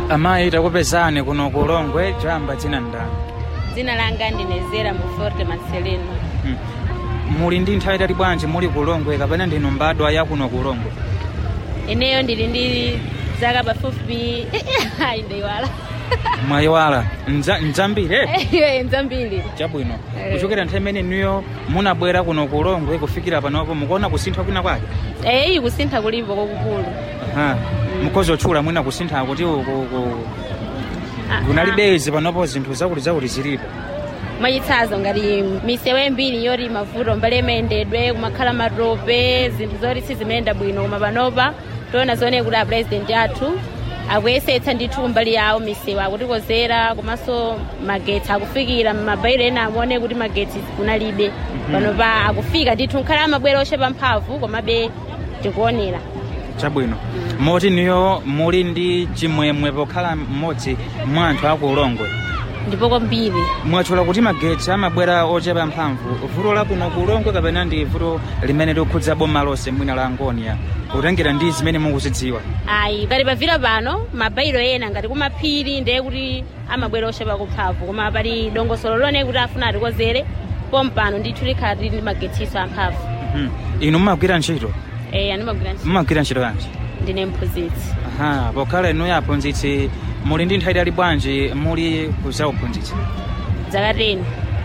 amayi takupezani kuno ku ulongwe chamba dzina ndani dzina langa ndinezera mu forte marcelino Hmm. muli ndi nthawi itali bwanji muli ku ulongwe kapena ndinu mbadwa ya kuno ku ulongwe ineyo ndili ndi zaka pafupi ayi ndayiwala mwayiwala Nza- nzambiri eh? iyo nzambiri chabwino Eh. kuchokera nthawi imene niyo munabwera kuno ku ulongwe kufikira panopo mukuona kusintha kwina kwake eyi kusintha kulipo kwakukulu Aha. mukhozi otchula mwina kusintha kuti uku- ku- Ah, kunalibezi panopo zinthu zakuti zakuti zilipo mwachitsanzo ngati misewu imbiri yoti mavuto mbali imayendedwe kumakhala matope zinthu zoti sizimayenda bwino koma panopa toona zoone kuti apresident athu akuyesetsa ndithu kumbali yawo misewu akutikozera komanso magetsi akufikira mabairo ena amuone kuti magetsi kunalibe panopa akufika ndithu nkhala amabwera ochepa mphamvu komabe tikuonera chabwino moti niyo muli ndi chimwemwe pokhala mmodzi mwa anthu aku ulongwe ndipo kwambiri mwatchula kuti magetsi amabwera ochepa mphamvu vuto lakuno ku ulongwe kapena ndi vuto limene likhudza boma lonse mwina la angonia kutengera ndi zimene mukuzidziwa ayi ngati pavira pano mabairo ena ngati kumaphiri ndiye kuti amabwera ochepa kumphamvu koma pali dongosolo lone kuti afuna atikozere pompano ndithu likhala tili ndi magetsiso amphamvu Mhm. inu mumagwira ntchito eh andimagwira ntchito mumagwira ntchito yanji ndine mphunzitsi aha pokhala inuyo aphunzitsi muli ndi nthawi itali bwanji muli kuzauphunzitsi zaka 10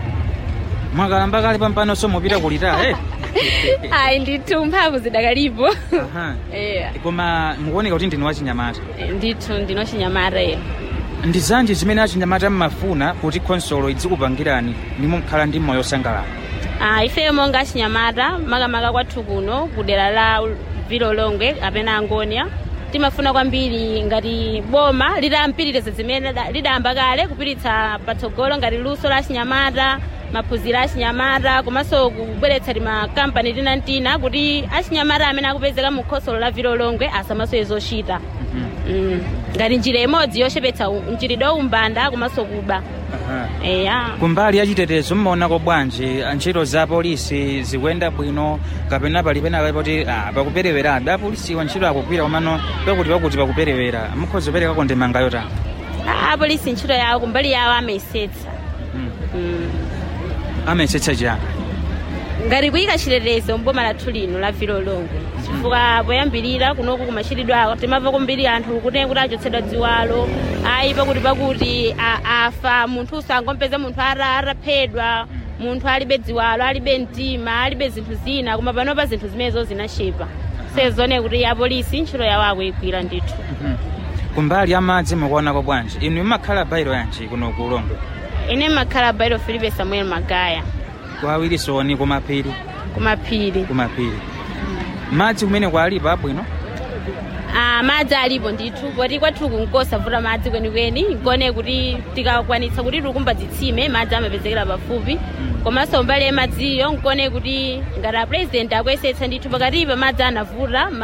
mwakalamba kale pampanonso mupita kulita eh? ayi ndithu mphamvu zidakalipo Aha. eh koma mukuoneka kuti ndinu wachinyamata ndithu ndinochinyamata ino ndi zanji zimene achinyamata mmafuna kuti khonsolo idzikupangirani nimukhala ndi moyo osangalala Ah, ifeyo monga achinyamata makamaka kwathu kuno kudera la vilo longwe kapena angonia timafuna kwambiri ngati boma litampitiriza zimene lida- lidayamba kale kupititsa patsogolo ngati luso la achinyamata maphunziro a achinyamata komanso kubweretsa timakampani tinantina kuti achinyamata amene akupezeka mu khonsolo la vilo longwe asamasowe zochita mm. ngati njira imodzi yochepetsa u- mchitidwe wa umbanda komanso kuba Aha. eya kumbali ya chitetezo mmaonako bwanji ntchito za polisi zikuyenda bwino kapena pali pena poti ah, pakuperewera apolisiwa ntchito akugwira komano pakuti pakuti pakuperewera mukhoza kuperekako ndemanga yotani Ah, apolisi ntchito yawo kumbali yawo amayesetsa Mhm. Mm. amayesetsa chiyani ngati kuyika chitetezo mboma lathu lino la vilo longwe chifukwa poyambirira kunoku kumachitidwa ako timamva kumbiri anthu kuti kuti achotsedwa dziwalo ayi pakuti pakuti a- afa munthu usangompeza munthu ara araphedwa munthu alibe dziwalo alibe mtima alibe zinthu zina koma panopa zinthu zimenezo zinachepa sezone kuti apolisi ntchito yawo akuyigwira ndithu Mhm. kumbali ya madzi mukuonako bwanji inu imakhala bairo yanji kuno ku ulongwe ine makhala bairo filipe samuel magaya kwawirisoni kumaphiri kumaphiri kumaphiri madzi kumene kwalipo abwino Ah, madzi alipo ndithu poti kwathu kunkosavuta madzi kwenikweni nkone kuti tikakwanitsa kuti tikumba zitsime madzi amapezekera pafupi komanso mbali ya madziyo nkone kuti ngati apresident akuyesetsa ndithu pakatipa madzi anavuta